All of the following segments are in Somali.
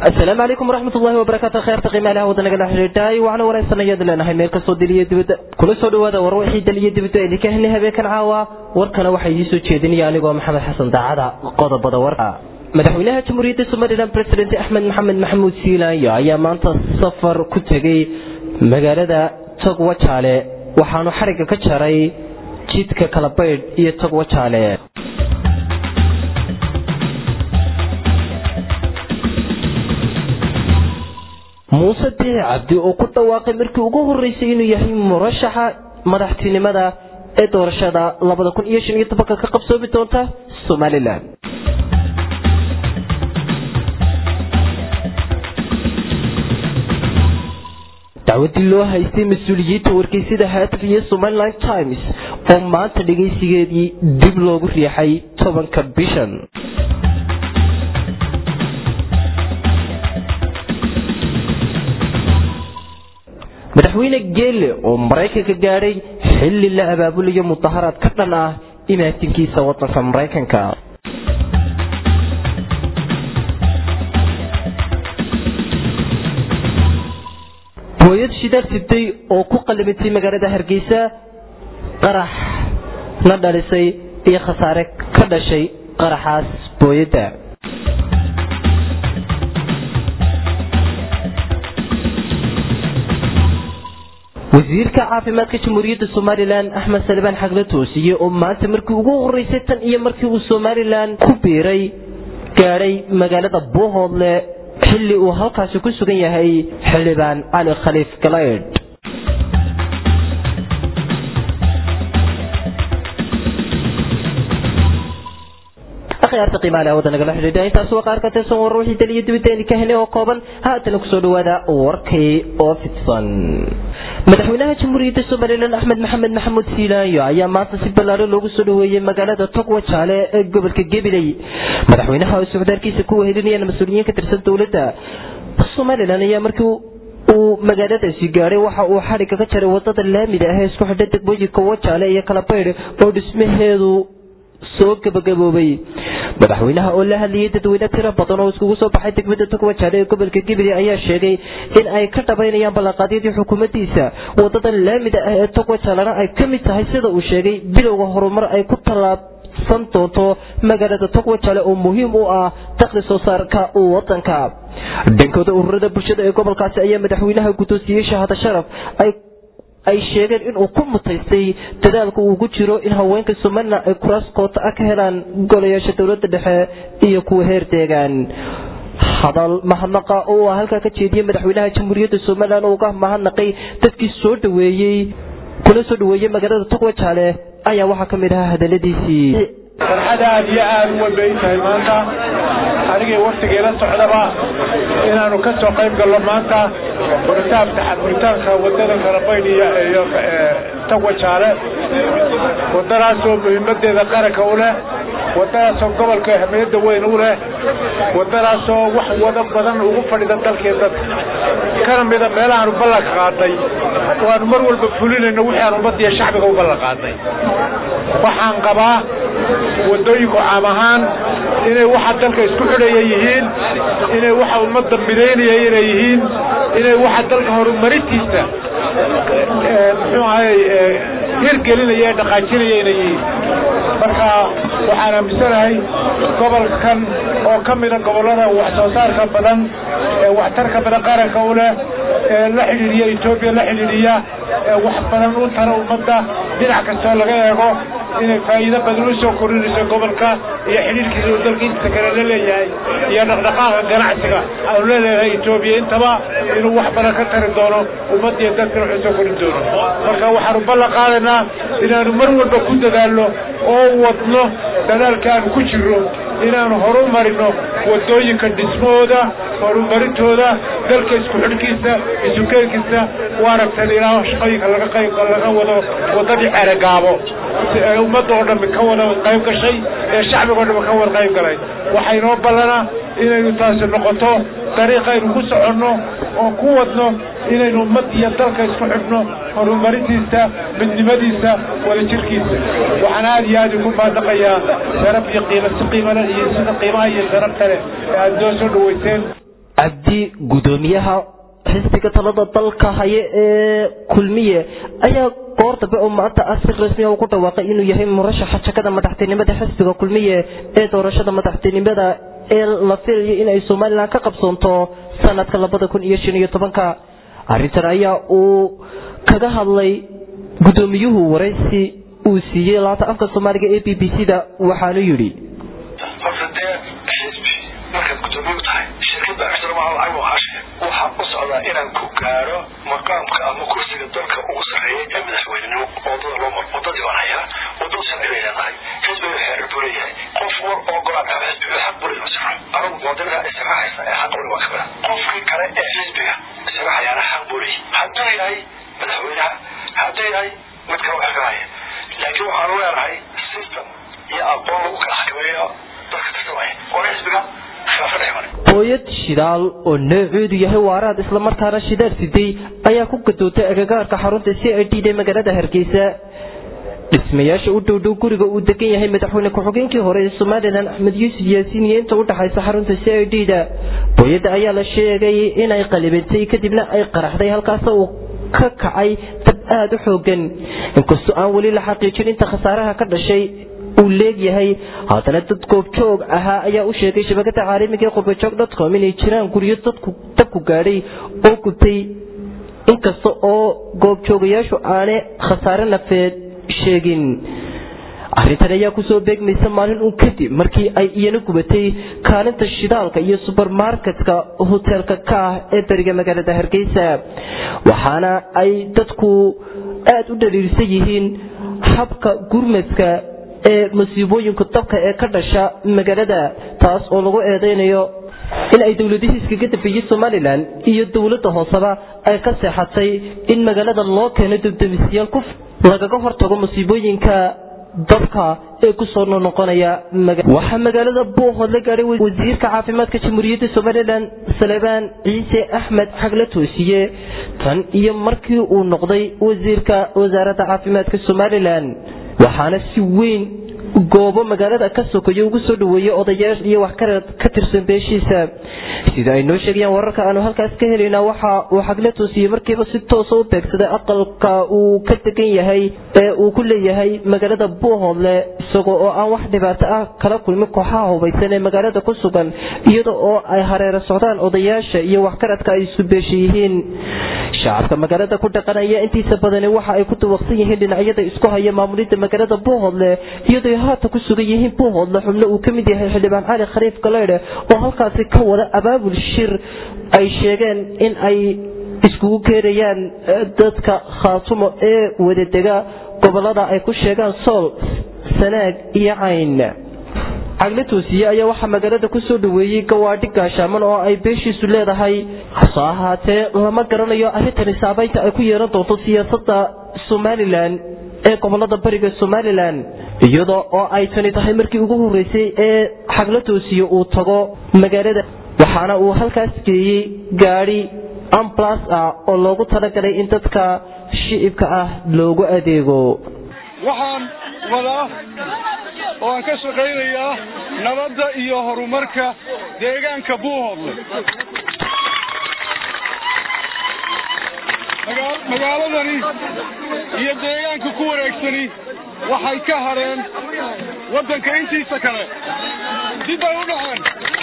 asalaamu calaykum waraxmat ullahi wabarakaatu kheerta qiimaalaha wadanaga la xidhiidhay waxaana waraysanayad leenahay meel kastoo diliyo dibadda kula soo dhawaada war wixii daliyo dibadda idinka helnay habeenkan caawa warkana waxaa idiin soo jeedinaya anigoo maxamed xasan daacada qodobada warka madaxweynaha jamhuuriyadda somalilan president axmed maxamed maxamuud siilaanyo ayaa maanta safar ku tegey magaalada togwajaale waxaanu xarigga ka jaray jidka kalabaydh iyo togwajaale muuse diici cabdi oo ku dhawaaqay markii ugu horeysay inuu yahay murashaxa madaxtinimada ee doorashada ka qabsoomi doonta somalilan dacwadii loo haystay mas-uuliyiinta wargeysada haataf iyo somalilan times oo maanta dhegaysigeedii dib loogu riixay tobanka bishan madaxweyne geele oo maraykanka gaadhay xilli la abaabulayo mudaharaad ka dhan ah imaatinkiisa wadanka maraykanka booyad shidaal sibtay oo ku qalimitay magaalada hargeysa qarax na dhalisay iyo khasaare ka dhashay qaraxaas booyadda wasiirka caafimaadka jamhuuriyadda somalilan axmed salibaan xagle toosiye oo maanta markii ugu horeysay tan iyo markii uu somalilan ku biiray gaadhay magaalada buuhoodle xilli uu halkaasi ku sugan yahay xildhibaan cali khaliif galaydh akhyaarta qiimaalaha waddanagala xidhiidha intaas waa qaar ka tirsan war wixii daliyo dibadda ka helay oo kooban haatana kusoo dhawaada warkay oo fidsan madaxweynaha jamhuuriyadda somalilan axmed maxamed maxamuud siilaanyo ayaa maanta si ballaaro loogu soo dhaweeyey magaalada togwajaale ee gobolka gabiley madaxweynaha oo socdaalkiisa ku wehelinayaan mas-uuliyiin ka tirsan dowladda somalilan ayaa markii uu magaaladaasi gaadhay waxa uu xadhigga ka jaray wadada laamida ah ee isku xidha degmooyinka wajaale iyo kalabaydh oo dhismaheedu soo gabagaboobay madaxweynaha oo la hadlayay dadweyne tiro badan oo iskugu soo baxay degmada togwajaale ee gobolka gabiley ayaa sheegay in ay ka dhabaynayaan ballanqaadyadii xukuumaddiisa wadadan laamida ah ee togwajaalena ay ka mid tahay sida uu sheegay bilowga horumar ay ku tallaabsan doonto magaalada togwajaale oo muhiim u ah dakhli soo saarka wadanka dhankooda ururada bulshada ee gobolkaasi ayaa madaxweynaha guddoonsiiyey shahada sharaf ay ay sheegeen inuu ku mutaystay dadaalka uu ku jiro in haweenka somalilan ay kuraas koota ah ka helaan golayaasha dowladda dhexe iyo kuwa heer deegaan hadal mahadnaqa oo ah halkaa ka jeediyey madaxweynaha jamhuuriyadda somalilan oo uga mahadnaqay dadkii soo dhaweeyey kuna soo dhaweeyey magaalada togwajaale ayaa waxaa ka mid ahaa hadaladiisii farxad aad iyo aad u weyn bay tahay maanta anigii waktigeela socdaba inaanu ka soo qayb galno maanta furitaanka furitaanka wadada kalabaydh iyo tagwajaale wadadaasoo muhiimadeeda qaranka u leh wadadaasoo gobolka ahmiyadda weyn u leh wadadaasoo wax wada badan ugu fadhida dalkii dadka kana mida meelahaanu ballan qaadnay oo aanu mar walba fulinayno wixii aan ummadiya shacbiga u ballan qaadnay waxaan qabaa wadooyinku caam ahaan inay waxa dalka isku xidhaya yihiin inay waxa ummadda midaynaya inay yihiin inay waxa dalka horumarintiisa muxuu ahay hirgelinaya ee dhaqaajinaya inay yihiin marka waxaan aaminsanahay gobolkan oo ka mida gobollada wax soo saarka badan ee waxtarka badan qaranka u leh ee la xidhiidhiya etoobiya la xidhiidhiya ee wax badan u tara ummadda dhinac kastoo laga eego inay faa'iido badan u soo kordhinayso gobolka iyo xidhiidhkiisa uu dalka intiisa kale la leeyahay iyo dhaqdhaqaaqa ganacsiga aanu leeleedahay etoobiya intaba inuu wax badan ka tari doono ummaddiiyo dadkana wuxuu soo kordhin doono marka waxaanu ballan qaadaynaa inaanu mar walba ku dadaalno oo wadno dadaalka aanu ku jirno inaanu horumarino wadooyinka dhismahooda horumarintooda dalka isku xidhkiisa isukeenkiisa u aragtan ilaa shaqooyinka laga qayb laga wado wadadii ceregaabo ee ummadda oo dhammi ka wada qayb gashay ee shacbiga o dhammi ka wada qayb galay waxaa inoo ballana inaynu taasi noqoto dariiqaynu ku soconno oo ku wadno inaynu ummad iyo dalka isku xidhno horumarintiisa midnimadiisa wadajirkiisa waxaan aad iyo aad ugu maadaqayaa sharaf iyo qiimo si qiimale iyo sida qiimaha iyo sharafta leh ee aada noo soo dhaweyseen cabdi gudoomiyaha xisbiga talada dalka haya ee kulmiye ayaa goor dambe oo maanta ah si rasmi u ku dhawaaqay inuu yahay murashaxa jakada madaxtinimada xisbiga kulmiye ee doorashada madaxtinimada ee la filayo in ay somalilan ka qabsoonto sanadka labada kun iyo shan iyo tobanka arrintan ayaa uu kaga hadlay gudoomiyuhu waraysi uu siiyey laanta afka soomaaliga ee b b c da waxaanu yidhi horta dee xisbi markaad gudoomiye u tahay shirkadda ixtiraamaha lacag oo hashe waxaa u socdaa inaan ku gaaro maqaamka ama kursiga dalka ugu sarreeya ee madaxweynenimo wadada loo maro wadadii baan hayaa wadada sharci bay leedahay xisbiga xeerar buu leeyahay qof war oo golaad ama xisbiga xaq buu leeyahay sharxo anagu muwaadinada israaxaysa ee xaq wali waa ka badan qofkii kale ee xisbiga israaxayaana xaq buu leeyahay hadduu yahay madaxweynaha hadduu yahay mid kale wax ka haya laakiin waxaanu leenahay system iyo aqoon lagu kala xakameeyo dadka tartamaya oo xisbiga khilaafa dhex maray hooyad shidaal oo nooceedu yahay waaraad islamarkaana shidaal siday ayaa ku gadootay agagaarka xarunta c i d d magaalada hargeysa dhismayaasha u dhowdhow guriga uu degan yahay madaxweyne ku-xigeenkii hore ee somalilan axmed yuusuf yaasiin iyo inta udhexaysa xarunta c i d da hooyadda ayaa la sheegay inay qalibantay kadibna ay qaraxday halkaas uu ka kacay dab aada u xoogan inkastoo aan weli la xaqiijin inta khasaaraha ka dhashay uu leegyahay haddana dad goobjoog ahaa ayaa u sheegay shabakada caalamiga ee qurbajoog dotcom inay jiraan guryo dadku dabku gaadhay oo gubtay inkasta oo goobjoogayaashu aane khasaare nafeed sheegin arrintan ayaa kusoo beegmaysa maalin uun kadib markii ay iyana gubatay kaalinta shidaalka iyo subermarketka hoteelka ka ah ee beriga magaalada hargeysa waxaana ay dadku aada u dhaliilsan yihiin habka gurmadka ee masiibooyinka dabka ee ka dhasha magaalada taas oo lagu eedeynayo in ay dowladihii iskaga dambeeyey somalilan iyo dowladda hooseba ay ka seexatay in magaalada loo keeno dubdamisyaal ku lagaga hortago masiibooyinka dabka ee kusoo noqonaya waxaa magaalada buuhood la gaadhay wasiirka caafimaadka jamhuuriyadda somalilan salebaan ciise axmed xag la toosiye tan iyo markii uu noqday wasiirka wasaaradda caafimaadka somalilan waxaana si weyn goobo magaalada ka sokayo ugu soo dhaweeyey odayaal iyo wax ka tirsan beeshiisa sida ay noo sheegayaan wararka aanu halkaas ka helayna waxa uu xagla toosiyey markiiba si toosa u beegsaday aqalka uu ka degan yahay ee uu ku leeyahay magaalada buuhoodle isagoo oo aan wax dhibaato ah kala kulmin kooxaha hubaysan ee magaalada ku sugan iyada oo ay hareero socdaan odayaasha iyo waxkaradka ay isu beesha yihiin shacabka magaalada ku dhaqanaya intiisa badani waxa ay ku dawaqsan yihiin dhinacyada isku haya maamulidda magaalada buuhoodle iyadoo haata ku sugan yihiin buuhoodle xubno uu ka mid yahay xildhibaan cali khaliif galeydhe oo halkaasi ka wada abaabul shir ay sheegeen in ay iskugu keenayaan dadka khaatumo ee wadadega gobolada ay ku sheegaan sool sanaag iyo cayn cagle toosiye ayaa waxaa magaalada kusoo dhaweeyey gawaadhi gaashaaman oo ay beeshiisu leedahay hase ahaatee lama garanayo arrintani saabeynta ay ku yeelan doonto siyaasadda somalilan ee gobolada bariga somalilan iyadoo oo ay tani tahay markii ugu horeysay ee xagla toosiye uu tago magaalada waxaana uu halkaas geeyey gaadhi amblas ah oo loogu talagalay in dadka shicibka ah loogu adeego waxaan wadaa oo aan ka shaqaynayaa nabadda iyo horumarka deegaanka buuhoodle magaaladani iyo deegaanka ku wareegsani waxay ka hareen waddanka intiisa kale dib bay u dhaceen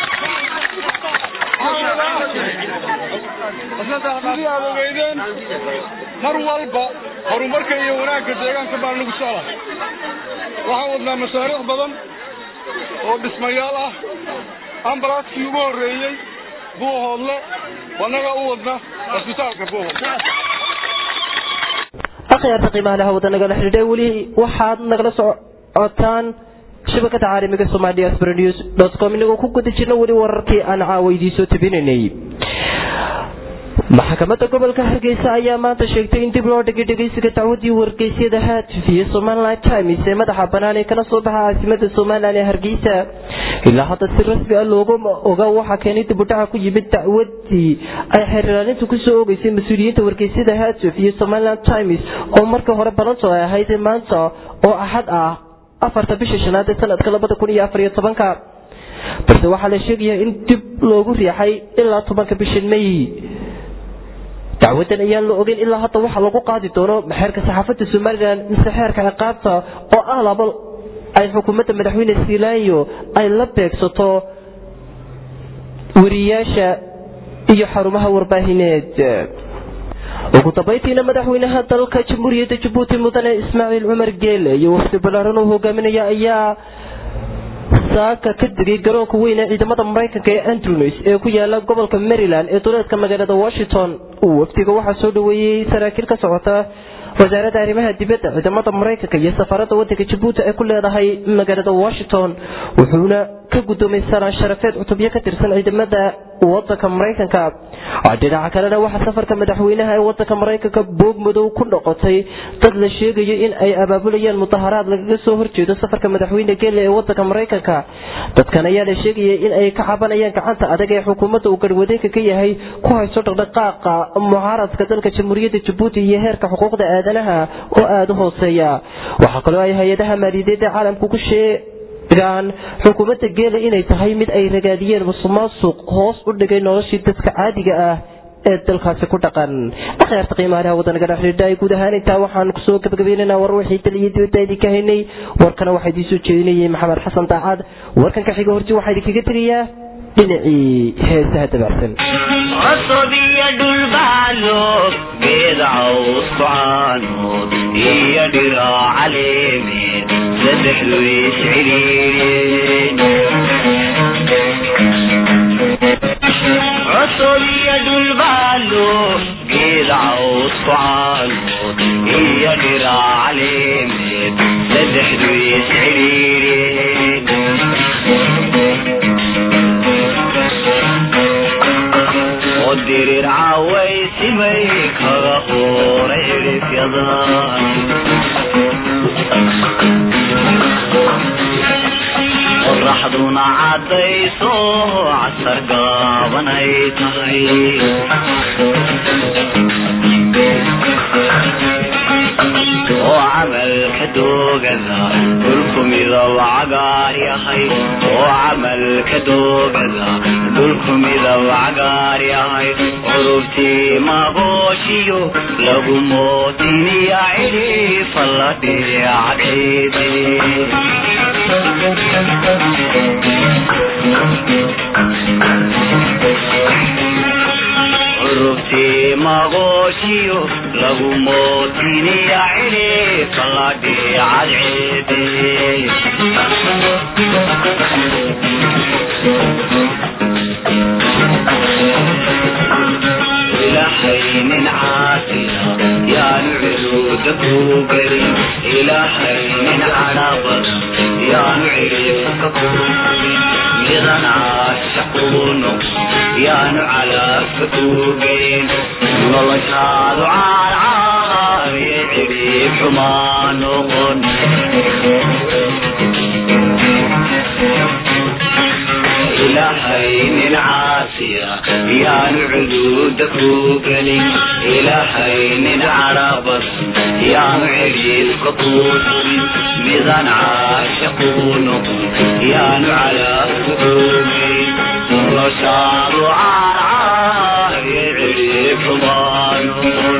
sidii aad ogeydeen mar walba horumarka iyo wanaagga deegaanka baan nagu socda waxaan wadnaa mashaariic badan oo dhismayaal ah ambalaaskii ugu horreeyey buuhoodle wanaga u wadna cisbitaalka buuhoodle akhyaarta qiimaha laha wada nagala xidhiidhay weli waxaad nagala socotaan shabakada caalamiga somalia sbrenews com inagoo ku guda jirna weli wararkii aan caawa idiinsoo tabinaynay maxkamadda gobolka hargeysa ayaa maanta sheegtay in dib loo dhigay dhegeysiga dacwadii wargeysyada haatf iyo somalilan times ee madaxa banaan ee kala soo baxa caasimada somalilan ee hargeysa ilaa hadda si rasmi ah looga oga waxaa keenay dibudhaca ku yimid dacwadii ay xeerlaalintu kusoo ogeysay mas-uuliyiinta wargeysyada haatf iyo somalilan times oo markii hore balanto ay ahayd maanta oo axad ah afarta bisha shanaad ee sanadka labada kun iyo afar iyo tobanka balse waxaa la sheegayaa in dib loogu riixay ilaa tobanka bisha may dacwadan ayaan la ogeyn ilaa hadda waxa lagu qaadi doono xeerka saxaafadda somalilan mise xeerka ciqaabta oo ah laba ay xukuumadda madaxweyne siilaanyo ay la beegsato wariyaasha iyo xarumaha warbaahineed ugu dambayntiina madaxweynaha dalka jamhuuriyadda jabuuti mudane ismaaciil cumar geele iyo wafdi balaaran uu hogaaminaya ayaa saaka ka degay garoonka weyn ee ciidamada maraykanka ee andrews ee ku yaala gobolka maryland ee duleedka magaalada washington wafdiga waxaa soo dhaweeyey saraakiil ka socota wasaaradda arrimaha dibadda ciidamada maraykanka iyo safaaradda wadanka jabuuti ay ku leedahay magaalada washington wuxuuna ka gudoomay salaan sharafeed cutubyo ka tirsan ciidamada wadanka maraykanka dhinaca kalena waxaa safarka madaxweynaha ee wadanka maraykanka boog madow ku noqotay dad la sheegayo in ay abaabulayaan mudaharaad lagaga soo horjeedo safarka madaxweyne geele ee wadanka maraykanka dadkan ayaa la sheegaya in ay ka cabanayaan gacanta adag ee xukuumadda uu garwadeenka ka yahay ku hayso dhaqdhaqaaqa mucaaradka dalka jamhuuriyadda jabuuti iyo heerka xuquuqda aadanaha oo aada u hooseeya waxaa kaloo ay hay-adaha maaliyadeed ee caalamku ku sheegaan xukuumadda geela inay tahay mid ay ragaadiyeen musuqmaasuq hoos u dhigay noloshii dadka caadiga ah ee dalkaasi ku dhaqan akhyaarta qiimaalaha wadanaga dhexdhiidha guud ahaan intaa waxaan kusoo gabagabeynana war wixii dal iyo dibadda idinka haynay warkana waxaa idiin soo jeedinayay maxamed xasan daacad warkan ka xiga horti waxaa idinkaga tegayaa dhinacii heesaha dabaarsan cusub iyo dhulbaalo geed caws kucaanood iyo dhiro caleemeed saddexdu isciriireen cusub iyo dhulbaalo geed caws kucaanood iyo dhiro caleemeed saddexdu isciriireen oo dirir cawaysimay kaga horay cirifyada qoraxduna caddayso casar gaabanay tahay oo camalka doogada dhulku midab cagaar yahay oo camalka doogada dhulku midab cagaar yahay curubtii magooshiyo lagu mootiniya cidhiifa la dhiyacdeede curubtii magooshiyo lagu mootiniya cidhiifa la dhiyacdeede ilahaynin caasiya yaanu ciluuda kuu gelin ilahaynin cadhabada yaanu cirifka kuu gelin midan caashaquu noqon yaanu calaabka kuu gelin noloshaadu caarcaariyo cirib xumaa noqon ilahaynin caasiya yaanu cuduuda kuu gelin ilahaynin cadhabad yaanu cidhiifka kuu surin midan caashaquu noqon yaanu calaabka kuu gelin noloshaadu caarcaariyo cidhiif xumaa noqon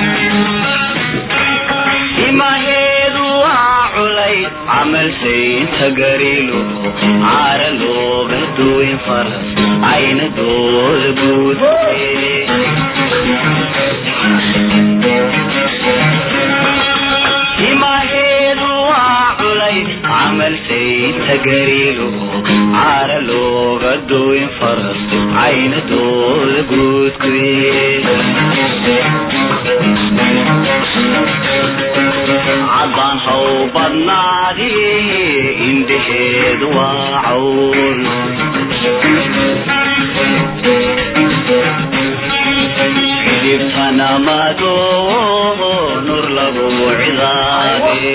imaheedu waa culay camal saynta gariilo caara looga duwin faras ayna dooda guud imaheedu waa culay camal saynta gariilo caara looga duwin faras ayna dooda guud caddaan haw badnaadi indhaheedu waa cawl xidibtana madoo nur lagu cidaade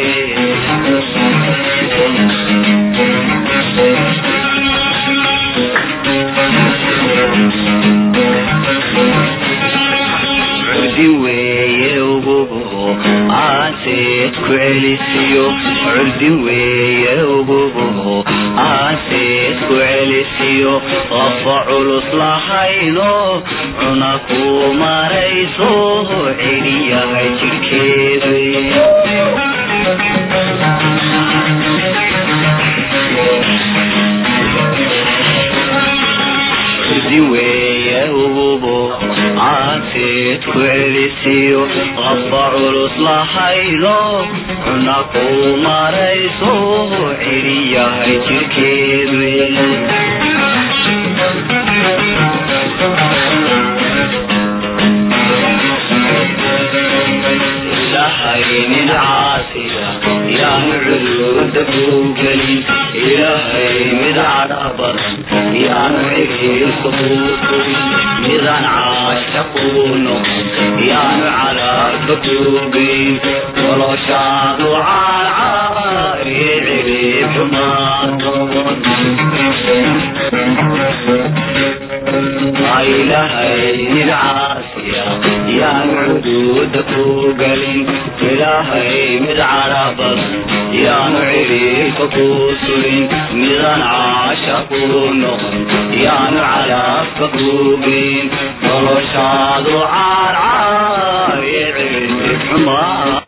cudi weeye ugubo aan aaseed ku celisiyo curdin weeye ugubuho aaseed ku celisiyo qafa culus lahayno cuna ku marayso celiyahay jidhkeedu curdin weeye ugubo aaseed ku celisiyo qafa culus lahayno cuna ku marayso celiyahay jidhkeedu ilahaynin caasiya yaanu cuduuda ku gelin ilaahay mid cadha badan yaanu cigiisa kuu fugin midaan caasha kuu noqon yaanu calaarka kuu geyn noloshaadu caarcaariye ciriib xumaatoon ilaahay caasiya yaan cuduuda ku gelin ilaahay mid carabad yaanu ciriirka ku sulin midaan caasha ku noqon yaanu calaabka ku geyn noloshaadu caarcaariye ciriib xumaa